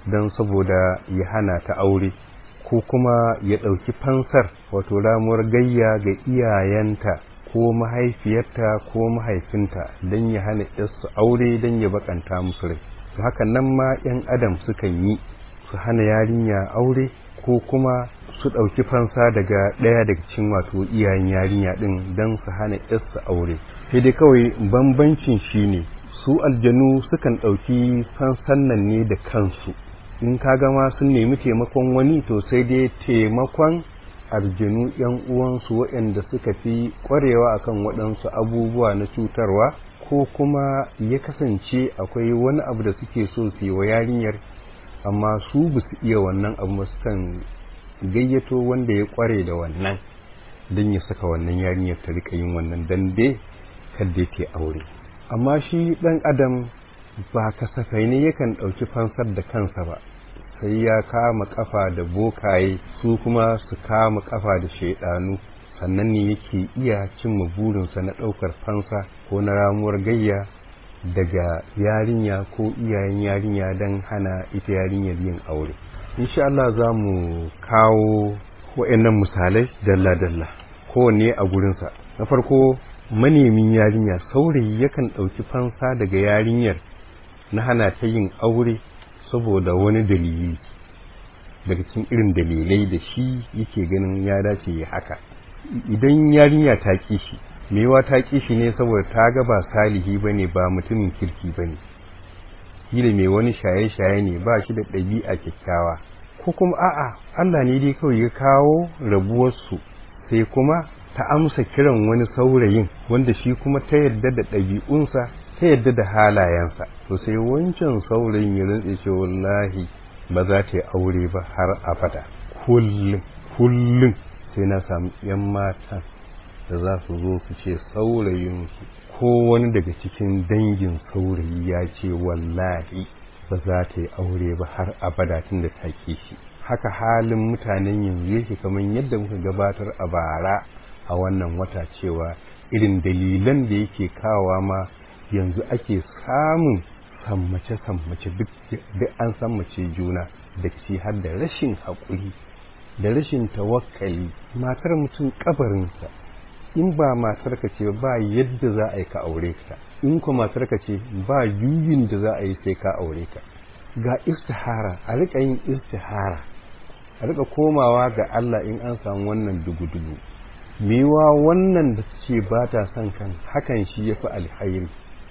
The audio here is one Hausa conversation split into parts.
don saboda ya hana ta aure ko kuma ya ɗauki fansar wato ramuwar gayya ga iyayenta ko mahaifiyarta ko mahaifinta don ya hana su aure don ya bakanta musu rai to haka nan ma 'yan adam sukan yi su hana yarinya aure ko kuma su ɗauki fansa daga ɗaya daga cikin wato iyayen yarinya ɗin don su hana su aure sai dai kawai bambancin shi ne su aljanu sukan ɗauki fansan nan ne da kansu in ka gama sun nemi taimakon wani to sai dai taimakon aljanu yan uwansu waɗanda suka fi ƙwarewa akan waɗansu abubuwa na cutarwa ko kuma ya kasance akwai wani abu da suke so su yi wa yarinyar amma su ba su iya wannan abu ba sukan gayyato wanda ya ƙware da wannan don ya saka wannan yarinyar ta rika yin wannan dan dai kadda ta aure amma shi ɗan adam ba kasafai ne yakan ɗauki fansar da kansa ba sai ya kama kafa da bokaye su kuma su kama kafa da shaidanu sannan ne yake iya cimma burinsa na ɗaukar fansa ko na ramuwar gayya daga yarinya ko iyayen yarinya don hana ita yarinyar yin aure insha Allah za mu kawo wa'annan misalai dalla-dalla kowanne a gurinsa na farko manemin yarinya saurayi yakan ɗauki fansa daga yarinyar na hana ta yin aure saboda wani dalili daga cikin irin dalilai da shi yake ganin ya dace ya haka idan yarinya ta ƙi shi mewa ta ƙi shi ne saboda ta ga ba salihi ba ne ba mutumin kirki ba ne kila mai wani shaye-shaye ne ba shi da ɗabi'a kyakkyawa ko kuma a'a Allah ne dai kawai ya kawo rabuwarsu sai kuma ta amsa kiran wani saurayin wanda shi kuma ta yadda da ɗabi'unsa ta yadda da halayensa to sai wancan saurayin ya rantse ce wallahi ba za ta yi aure ba har abada kullum kullum sai na samu yan matan da za su zo su ce saurayinsu ko wani daga cikin dangin saurayi ya ce wallahi ba za ta yi aure ba har abada tun da ta ke shi haka halin mutanen yanzu yake kamar yadda muka gabatar a bara a wannan wata cewa irin dalilan da yake kawa ma yanzu ake samun sammace-sammace duk an sammace juna da ci har da rashin haƙuri da rashin tawakkali matar mutum kabarinsa in ba matarka ce ba yadda za a yi ka aure ka in ko matarka ce ba juyin da za a yi sai ka aure ka ga istihara a rika yin istihara a rika komawa ga Allah in an samu wannan dugu-dugu mewa wannan da ce ba ta son kan hakan shi ya fi alhairi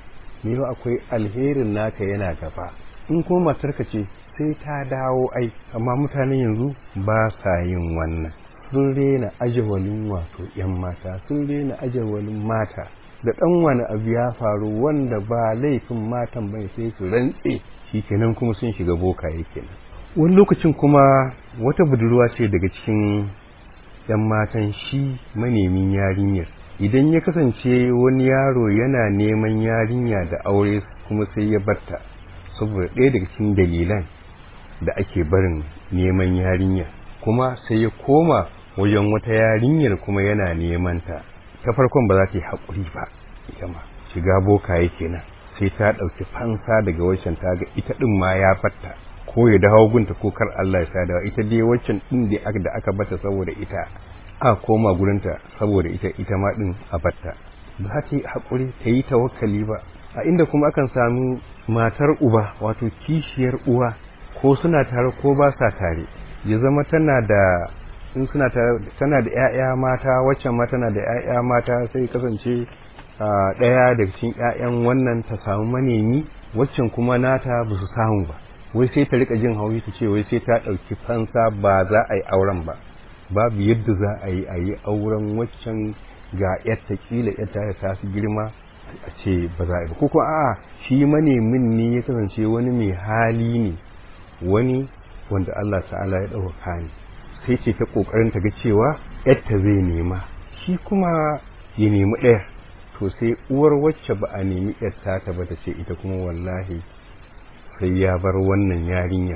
mewa akwai alherin naka yana gaba in kuma matarka ce sai ta dawo ai amma mutanen yanzu ba sa yin wannan sun rena ajawalin wato yan mata sun rena ajawalin mata da ɗan wani abu ya faru wanda ba laifin matan bai sai su rantse shi kenan kuma sun shiga bokaye kenan wani lokacin kuma wata budurwa ce daga cikin yan matan shi manemin yarinyar idan ya kasance wani yaro yana neman yarinya da aure kuma sai ya barta saboda ɗaya daga cikin dalilan da ake barin neman yarinya kuma sai ya koma wajen wata yarinyar kuma yana neman ta ta farkon ba za ta yi haƙuri ba ita ma shiga bokaye kenan sai ta ɗauki fansa daga waccan ta ga ita ɗin ma ya batta ko ya dawo gunta ko kar Allah ya sa da ita dai waccan ɗin da aka bata saboda ita a koma gurinta saboda ita ita ma ɗin a batta ba ta yi haƙuri ta yi tawakkali ba a inda kuma akan samu matar uba wato kishiyar uwa ko suna tare ko ba sa tare ya zama tana da in suna tana da 'ya'ya mata waccan ma tana da 'ya'ya mata sai kasance ɗaya daga cikin 'ya'yan wannan ta samu manemi waccan kuma nata ba su samu ba wai sai ta rika jin haushi ta ce wai sai ta ɗauki fansa ba za a yi auren ba babu yadda za a yi a yi auren waccan ga yatta kila yatta ta su girma a ce ba za a yi ba ko kuma a'a shi manemin ne ya kasance wani mai hali ne wani wanda Allah ta'ala ya ɗauka ne sai ce ta ƙoƙarin ta ga cewa yadda zai nema shi kuma ya nemi ɗaya to sai uwar wacce ba a nemi yadda ta ba ta ce ita kuma wallahi sai ya bar wannan yarinyar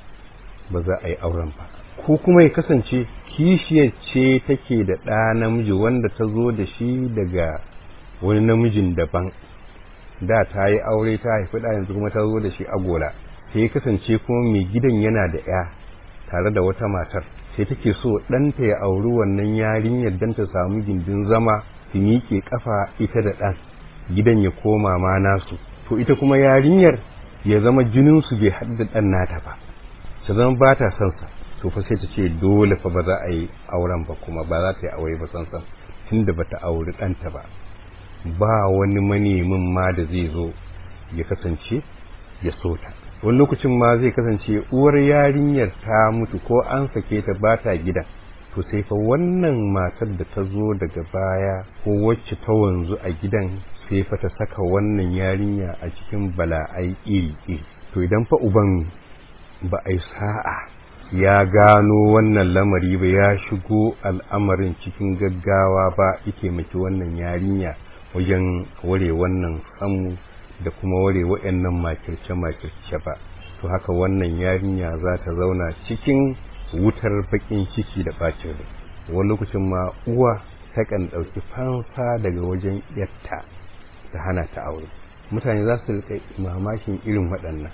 ba za a yi auren ba ko kuma ya kasance kishiyar ce take da ɗa namiji wanda ta zo da shi daga wani namijin daban da ta yi aure ta haifi ɗa yanzu kuma ta zo da shi agola sai ya kasance kuma mai gidan yana da ya tare da wata matar sai take so ɗanta ya auri wannan yarinyar don ta samu gindin zama su miƙe ƙafa ita da ɗan gidan ya koma ma nasu to ita kuma yarinyar ya zama jininsu bai haɗu da ɗan nata ba ta zama ba ta son sa to fa sai ta ce dole fa ba za a yi auren ba kuma ba za ta yi aure ba san san tunda ba ta auri ɗanta ba ba wani manemin ma da zai zo ya kasance ya so ta wani lokacin ma zai kasance uwar yarinyar ta mutu ko an sake ta ba ta gidan to sai fa wannan matar da ta zo daga baya ko wacce ta wanzu a gidan sai fa ta saka wannan yarinya a cikin bala'ai iri-iri to idan fa uban ba a yi sa'a ya gano wannan lamari ba ya shigo al'amarin cikin gaggawa ba ike maki wannan yarinya wajen ware wannan samu da kuma ware waɗannan makirce-makirce ba to haka wannan yarinya za ta zauna cikin wutar bakin ciki da bacin rai wani lokacin ma uwa takan ɗauki fansa daga wajen yatta ta hana ta aure mutane za su rika mamakin irin waɗannan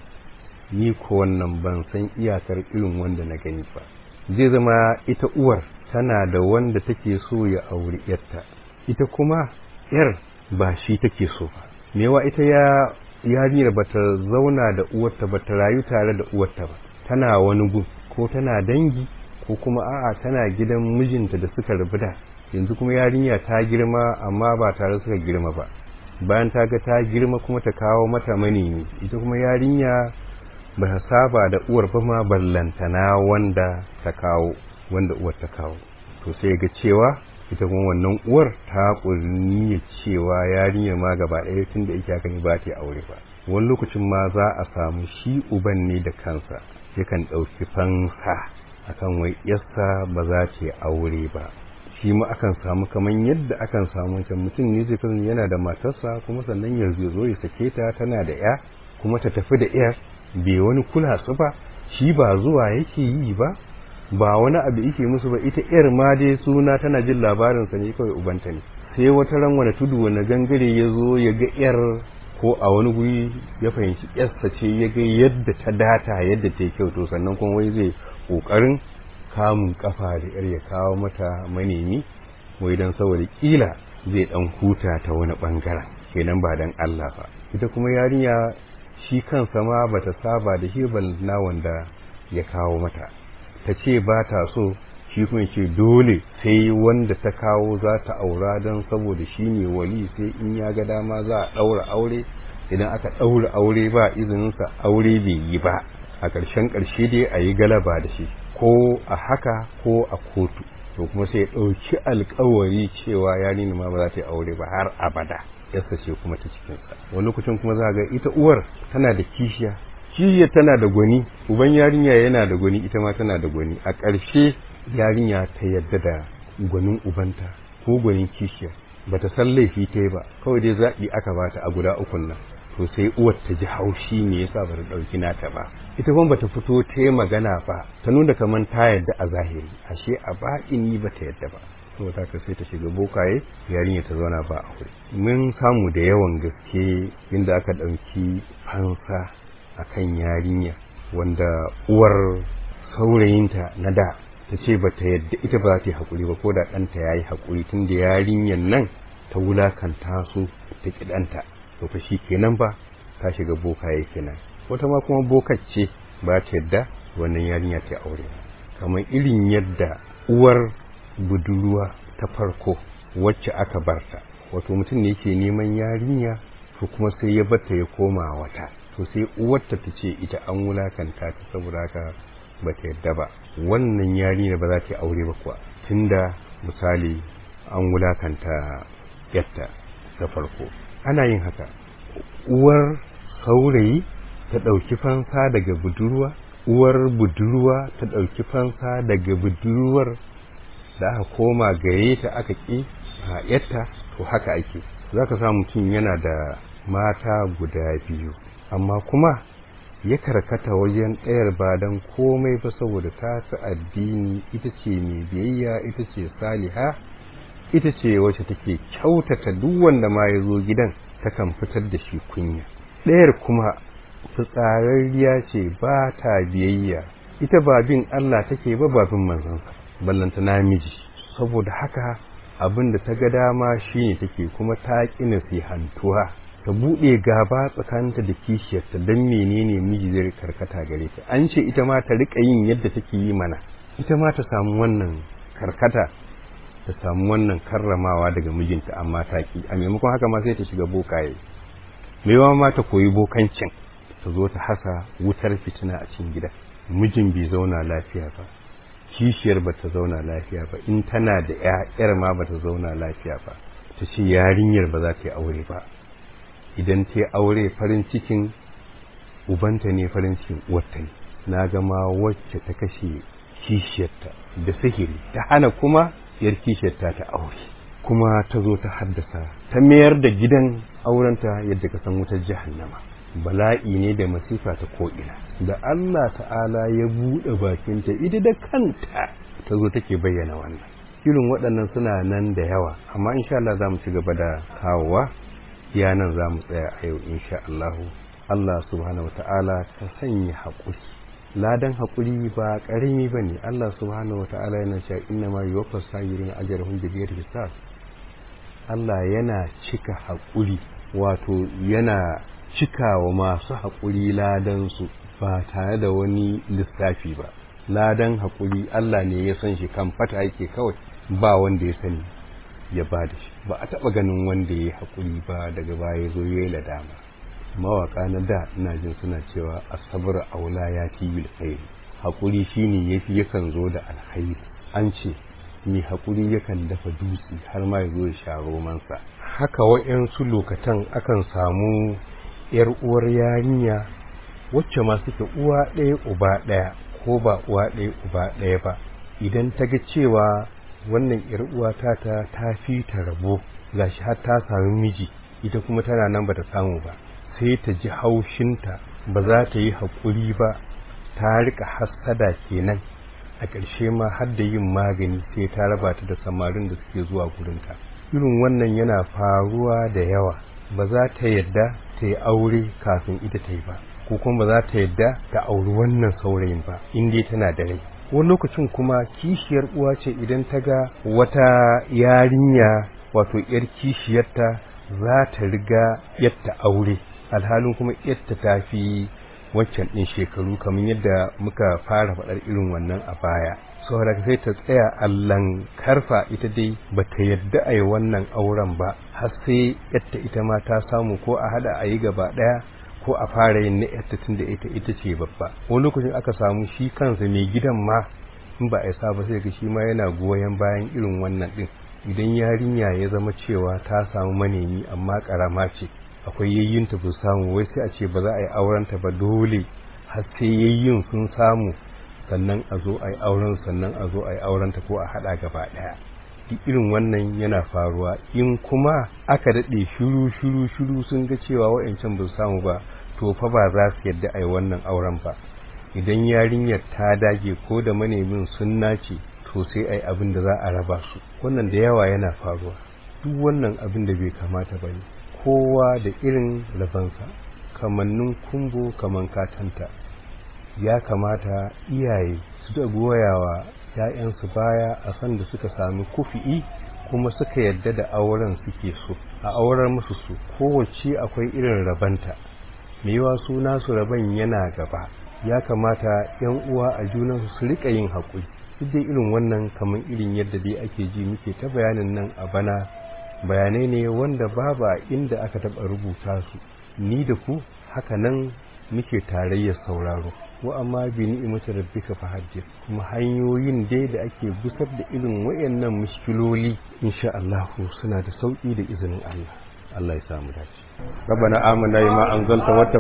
ni ko wannan ban san iyakar irin wanda na gani ba zai zama ita uwar tana da wanda take so ya auri yatta ita kuma yar ba shi take so ba mewa ita ya yarinyar bata zauna da uwarta bata rayu tare da uwarta ba tana wani gun ko tana dangi ko kuma a'a tana gidan mijinta da suka rabu da yanzu kuma yarinya ta girma amma ba tare suka girma ba bayan ta ga ta girma kuma ta kawo mata manemi ita kuma yarinya ba ta saba da uwar ba ma ballantana wanda ta kawo wanda uwar ta kawo to sai ga cewa ita kuma wannan uwar ta ƙurni cewa yarinyar ma gaba ɗaya tun da ita kan ba ta aure ba wani lokacin ma za a samu shi uban ne da kansa yakan ɗauki fansa akan wai yassa ba za ta yi aure ba shi ma akan samu kamar yadda akan samu wancan mutum ne zai kasance yana da matarsa kuma sannan yanzu zo ya sake ta tana da ya kuma ta tafi da yar bai wani kula su ba shi ba zuwa yake yi ba ba wani abu yake musu ba ita yar ma dai suna tana jin labarin sa ne kawai ubanta ne sai wata ran wani tudu wani gangare ya zo ya ga yar ko a wani guri ya fahimci yarsa ce ya ga yadda ta data yadda ta yi kyau to sannan kuma wai zai kokarin kamun kafa da yar ya kawo mata manemi wai dan saboda kila zai dan huta ta wani bangaren kenan ba dan Allah ba ita kuma yarinya shi kansa ma bata saba da shi na wanda ya kawo mata ta ce ba ta so shi kuma ce dole sai wanda ta kawo za ta aura don saboda shi ne wali sai in ya ga dama za a ɗaura aure idan aka ɗaura aure ba izininsa aure bai yi ba a ƙarshen ƙarshe dai a yi galaba da shi ko a haka ko a kotu to kuma sai ya ɗauki alkawari cewa yarinya ma ba za ta yi aure ba har abada yasa ce kuma ta cikinsa wani lokacin kuma za ga ita uwar tana da kishiya kishiya tana da gwani uban yarinya yana da gwani ita ma tana da gwani a ƙarshe yarinya ta yadda da gwanin ubanta ko gwanin kishiya bata san laifi ta yi ba kawai dai zaɓi aka bata a guda ukun nan to sai uwar ta ji haushi me yasa bata ɗauki nata ba ita kuma bata fito ta yi magana ba ta nuna kamar ta yadda a zahiri ashe a baɗini bata yadda ba saboda haka sai ta shiga bokaye yarinya ta zauna ba aure mun samu da yawan gaske inda aka ɗauki fansa akan yarinya wanda uwar saurayinta na da ta ce ba ta yadda ita ba za ta yi haƙuri ba ko da ɗanta ya yi haƙuri tun da yarinyan nan ta wulakanta su ta ƙi ɗanta to fa shi kenan ba ta shiga bokaye kenan wata ma kuma bokacce ba ta yadda wannan yarinya ta aure kamar irin yadda uwar budurwa ta farko wacce aka barta wato mutum ne yake neman yarinya to kuma sai ya bata ya koma wata to sai uwarta ta ce ita an wulakanta ta saboda haka ba ta yadda ba wannan yarinya ba za ta yi aure ba kuwa tunda misali an wulakanta yatta ta farko ana yin haka uwar saurayi ta ɗauki fansa daga budurwa uwar budurwa ta ɗauki fansa daga budurwar da aka koma gare ta aka ƙi a yatta to haka ake za ka sa mutum yana da mata guda biyu amma kuma ya karkata wajen ɗayar ba don komai ba saboda ta fi addini ita ce mai biyayya ita ce saliha ita ce wacce take kyautata duk wanda ma ya zo gidan takan fitar da shi kunya ɗayar kuma fitsararriya ce ba ta biyayya ita ba bin Allah take ba ba bin manzansa ballanta namiji saboda haka abin da ta ga dama shine take kuma ta ƙi nasihantuwa ta buɗe gaba tsakaninta da kishiyarta don menene miji zai karkata gare ta an ce ita ma ta riƙa yin yadda take yi mana ita ma ta samu wannan karkata ta samu wannan karramawa daga mijinta amma ta ki a maimakon haka ma sai ta shiga bokaye maiwa ma ta koyi bokancin ta zo ta hasa wutar fitina a cikin gida mijin bai zauna lafiya ba kishiyar ba ta zauna lafiya ba in tana da yar ma ba ta zauna lafiya ba ta ce yarinyar ba za ta yi aure ba idan ta yi aure farin cikin ubanta ne farin cikin uwarta ne na gama wacce ta kashe kishiyarta da sihiri ta hana kuma yar kishiyarta ta aure kuma ta zo ta haddasa ta mayar da gidan aurenta yadda ka san wutar jahannama bala'i ne da masifa ta ko'ina da Allah ta'ala ya buɗe bakinta ita da kanta ta zo take bayyana wannan irin waɗannan suna nan da yawa amma insha Allah za mu ci gaba da kawowa ya nan za mu tsaya a yau insha Allah Allah subhanahu wa ta'ala ta sanya haƙuri ladan haƙuri ba ƙarami ba ne Allah subhanahu wa ta'ala yana cewa inna ma yuwaffas sabirin ajrahum bi ghairi hisab Allah yana cika haƙuri wato yana cika wa masu haƙuri ladansu ba tare da wani lissafi ba ladan haƙuri Allah ne ya san shi kan fata yake kawai ba wanda ya sani ya ba da shi ba a taɓa ganin wanda ya yi haƙuri ba daga baya zo ya yi ladama mawaƙa na da ina jin suna cewa asabar aula ya fi bil khairi haƙuri shine yafi yakan zo da alkhairi an ce mai haƙuri yakan dafa dutse har ma ya zo ya sha romansa haka wa'yansu lokatan akan samu yar uwar yarinya wacce ma suke uwa ɗaya uba ɗaya ko ba uwa ɗaya uba ɗaya ba idan ta ga cewa wannan yar uwa ta ta ta fi ta rabo gashi har ta sami miji ita kuma tana nan bata samu ba sai ta ji haushinta ba za ta yi haƙuri ba ta rika hassada kenan a ƙarshe ma har da yin magani sai ta raba ta da samarin da suke zuwa gurinta irin wannan yana faruwa da yawa ba za ta yadda ta yi aure kafin ita ta yi ba ko kuma ba za ta yadda ta auri wannan saurayin ba in dai tana da rai wani lokacin kuma kishiyar uwa ce idan ta ga wata yarinya wato yar kishiyarta za ta riga yatta aure alhalin kuma yatta ta fi wancan ɗin shekaru kamar yadda muka fara faɗar irin wannan a baya saboda sai ta tsaya allan karfa ita dai ba ta yadda a yi wannan auren ba har sai yatta ita ma ta samu ko a haɗa a yi gaba ɗaya ko a fara yin na yatta tun da ita ita ce babba wani lokacin aka samu shi kansa mai gidan ma in ba a yi ba sai ga shi ma yana goyon bayan irin wannan ɗin idan yarinya ya zama cewa ta samu manemi amma ƙarama ce akwai yayyinta ba samu wai sai a ce ba za a yi aurenta ba dole har sai yayyin sun samu sannan a zo a yi auren sannan a zo a yi aurenta ko a haɗa gaba ɗaya duk irin wannan yana faruwa in kuma aka daɗe shuru shuru shuru sun ga cewa wa'ancan ba su samu ba to fa ba za su yadda a yi wannan auren ba idan yarinyar ta dage ko da manemin sun nace to sai a yi abin da za a raba su wannan da yawa yana faruwa duk wannan abin da bai kamata ba ne kowa da irin rabansa kamannin kumbo kaman katanta ya kamata iyaye su da goyawa ‘ya'yansu baya a san da suka sami kufi'i kuma suka yadda da auren suke so a auren musu su kowace akwai irin rabanta mai yiwa su nasu raban yana gaba ya kamata ‘yan uwa a junansu su riƙa yin haƙuri duk dai irin wannan kamar irin yadda dai ake ji muke ta bayanin nan a bana bayanai ne wanda babu a inda aka taɓa rubuta su ni da ku haka nan muke tarayyar sauraro wa amma bi ni'imati rabbika fahaddith kuma hanyoyin dai da ake busar da irin wayannan mushkiloli insha Allah suna da sauki da izinin Allah Allah ya samu dace ربنا آمنا بما أنزلت